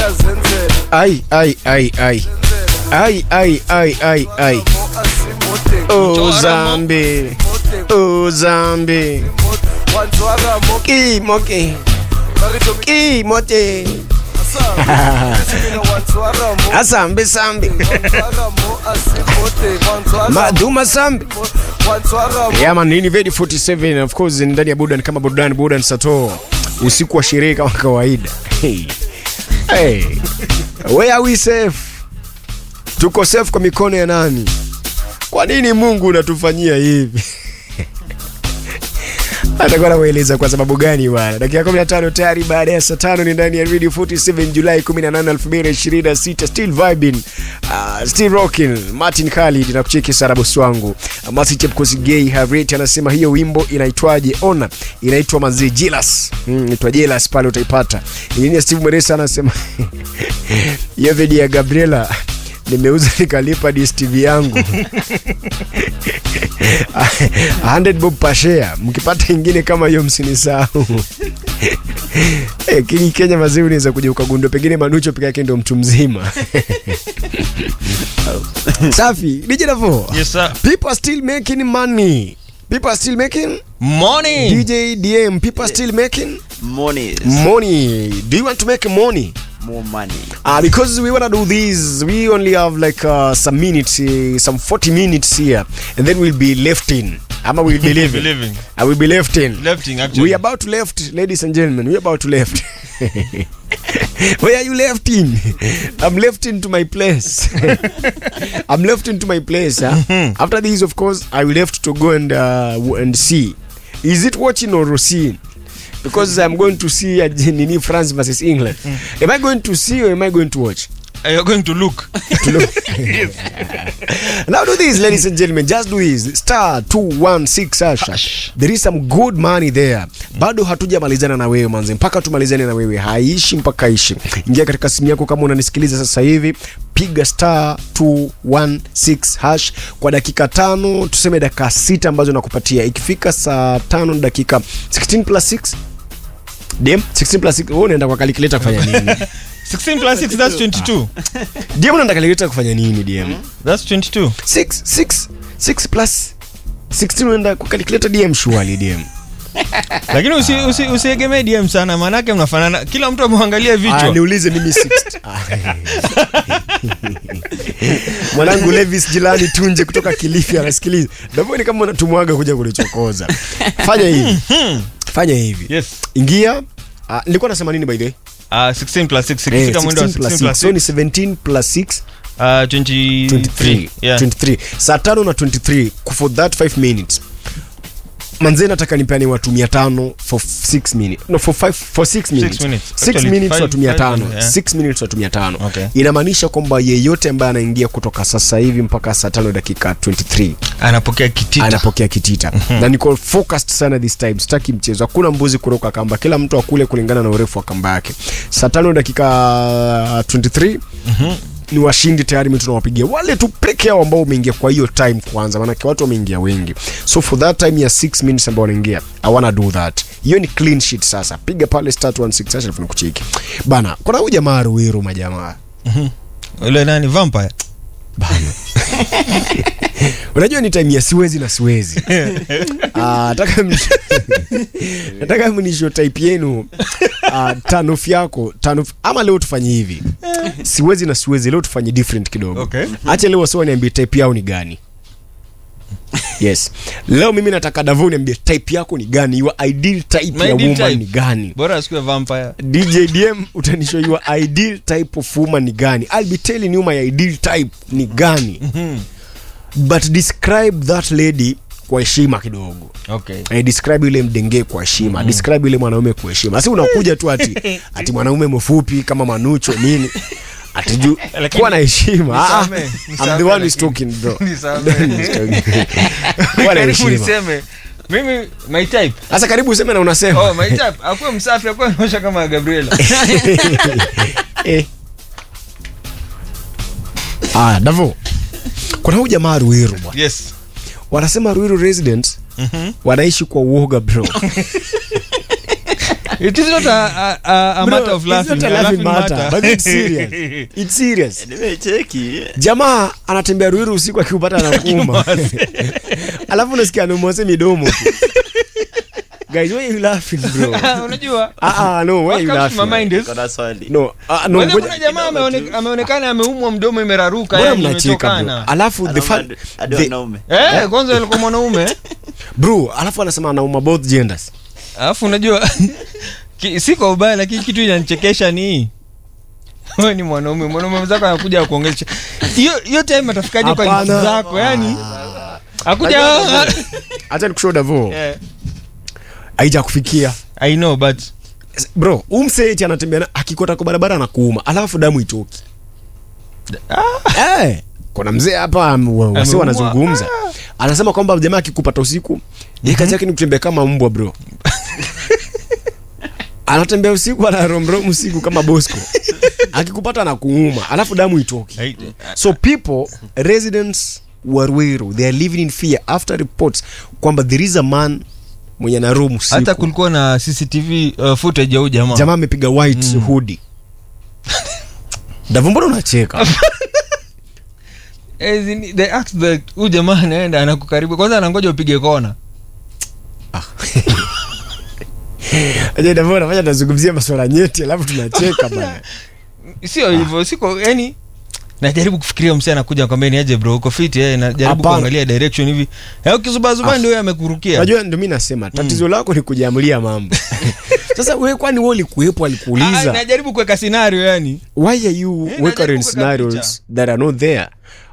ai ai ai ai ai ai ai ai ai oh zambi oh zambi ki moke ki mote asambe sambi maduma sambi Yeah man, hii ni Vedi 47 of course ni ndani ya burudani kama burudani burudani sato usiku wa sherehe kama kawaida. Hey. Hey. Where are we safe? Tuko safe kwa mikono ya nani? Kwa nini Mungu unatufanyia hivi? atakuwa anamueleza kwa sababu gani bwana. Dakika 15 tayari baada ya saa tano ni ndani ya Radio 47 Julai 18 2026 still vibing uh, still rocking Martin Khalid na kucheki Sara bosi wangu uh, Martin Chepkosi Gay Harriet anasema hiyo wimbo inaitwaje? Ona inaitwa Manzi Jealous. Mm, inaitwa Jealous pale utaipata. Injinia Steve Mweresa anasema hiyo video ya Gabriela nimeuza nikalipa DStv yangu 100 bob per share. Mkipata ingine kama hiyo msinisahau. Eh, King Kenya mazuri unaweza kuja ukagundua pengine Manucho peke yake ndio mtu mzima. Safi, DJ Davo. Yes, sir. People are still making money. People are still making Morning. DJ DM. People are still making Money. money. Do you want to make money? More money. Uh, because we want to do this, we only have like uh, some minutes, uh, some 40 minutes here, and then we'll be left in. Ama we'll be leaving. Be leaving. I will be left in. Lefting, actually. We about to left, ladies and gentlemen. We about to left. Where are you left in? I'm left into my place. I'm left into my place. Huh? After this, of course, I will left to go and uh, w- and see. Is it watching or seeing? Because I'm going to see uh, Nini France versus England. Am I going to see or am I going to watch? Uh, You're going to look. To look. now do this, ladies and gentlemen. Just do this. Star 216 hash. Hash. There is some good money there. Bado hatujamalizana na wewe manze, mpaka tumalizane na wewe. Haishi mpaka ishi. Ingia katika simu yako kama unanisikiliza sasa hivi, piga star 216 hash kwa dakika tano, tuseme dakika sita ambazo nakupatia. Ikifika saa tano na dakika 16 plus 6 DM 16 plus 6 wewe unaenda kwa calculator kufanya nini? 16 plus 6, that's 22. DM unaenda calculator kufanya nini DM? That's 22. 6 6 6 plus 16 unaenda kwa calculator DM surely DM. Lakini usi, usi, usiegemee DM sana maanake mnafanana. Kila mtu amwangalia Ah, vichwa. niulize mimi 6. Mwanangu Levis Jilani Tunje kutoka Kilifi anasikiliza. Ndivyo kama unatumwaga kuja kunichokoza. Fanya hivi. Fanya hivi. Yes. Ingia. Ah, nilikuwa nasema nini by the way? Uh, 16 plus 6. Eh, Ikifika mwendo wa 16 plus 16 6. plus So ni 6. 17 plus 6 Uh, 23. 23. Yeah. 23. Saa tano na 23 for that 5 minutes. Manze nataka nipeane watu 500 for 6 minutes. No for 5 for 6 minutes. minutes. 6 Actually, minutes five- watu five 500. minutes, yeah. 6 minutes watu 500. Okay. Inamaanisha kwamba yeyote ambaye anaingia kutoka sasa hivi mpaka saa 5 dakika 23 Anapokea kitita. anapokea kitita na niko focused sana this time sitaki mchezo hakuna mbuzi kuruka kamba kila mtu akule kulingana na urefu wa kamba yake saa tano dakika 23 ni washindi tayari mi tunawapigia wale tu peke yao ambao umeingia kwa hiyo time kwanza maanake watu wameingia wengi so for that time ya 6 minutes ambao wanaingia i wanna do that hiyo ni clean sheet sasa piga pale start 16 alafu nikucheki bana kuna huyu jamaa ruiru majamaa Yule nani vampire? bana unajua ni time ya siwezi na siwezi Ah, nataka mni- nataka mnisho type yenu uh, tanof yako tanof ama leo tufanye hivi siwezi na siwezi leo tufanye different kidogo Okay. acha leo wasiwa niambie type yao ni gani yes leo mimi nataka davo niambie type yako ni gani your ideal type My ya ideal woman type. ni gani Bora asikuwe vampire. dj dm utanisho your ideal type of woman ni gani i'll be telling you my ideal type ni gani but describe that lady kwa heshima kidogo Okay. eh, describe yule mdenge kwa heshima mm. describe yule mwanaume kwa heshima si unakuja tu ati ati mwanaume mfupi kama manucho nini atiju Lakini- kuwa na heshima Ah, Nisamee, I'm the nisamee one who's lakini. talking bro Nisamee. kuwa na Karibu heshima niseme mimi my type. sasa karibu useme na unasema Oh, my type. Akuwe msafi, akuwe anaosha kama Gabriela. Eh. aya davo kuna huyu jamaa ruiru bwana Yes. wanasema ruiru residents Mhm. wanaishi kwa uoga bro it is not a, a, a, a Bro, matter of it's laughing, not a a laughing laughing matter, matter. but it's serious. It's serious. nimecheki jamaa anatembea ruiru usiku akikupata na kuuma alafu unasikia anamwase midomo tu. guys why you laughing bro unajua ah ah no why what you comes to my laughing mind is kona swali no ah no Kwanza ngoja- kuna jamaa ameone- ameonekana ameumwa mdomo imeraruka mbona yani mnacheka bro imetokana alafu the fact Anaona hadi the- wanaume eh kwanza alikuwa mwanaume bro alafu anasema anauma both genders alafu unajua ki- si kwa ubaya lakini kitu inanichekesha ni wewe ni mwanaume mwanaume mwenzako anakuja kuongelesha hiyo hiyo time atafikaje kwa Hapana. nchi zako yani akuja acha nikushow davo Eh, haija kufikia i know but bro umseeti anatembea na- akikota kwa barabara na kuuma alafu damu itoki eh kuna mzee hapa am- wa- wasi Ameumwa. wanazungumza anasema kwamba jamaa akikupata usiku yeye kazi yake ni kutembea kama mbwa bro anatembea usiku anaromrom usiku kama bosco akikupata na kuuma alafu damu itoki I- so people residents wa Ruiru they are living in fear after reports kwamba there is a man mwenye na room usiku hata kulikuwa na cctv uh, footage ya huyu jamaa jamaa amepiga white hoodie Davu, mbona unacheka As in, they asked the huyu jamaa anaenda anakukaribu kwanza anangoja upige kona Aje, Davu, unafanya tunazungumzia masuala nyeti alafu tunacheka bana sio hivyo siko yani najaribu kufikiria msee anakuja kwambia ni aje bro uko fit eh najaribu Hapana. kuangalia direction hivi eh ukizubazuba Ah. ndio yeye amekurukia unajua ndio mi nasema tatizo lako ni kujiamulia mambo sasa we kwani we ulikuwepo Ah, alikuuliza najaribu kuweka scenario yani why are you Eh, working najaribu in kuweka scenarios that are not there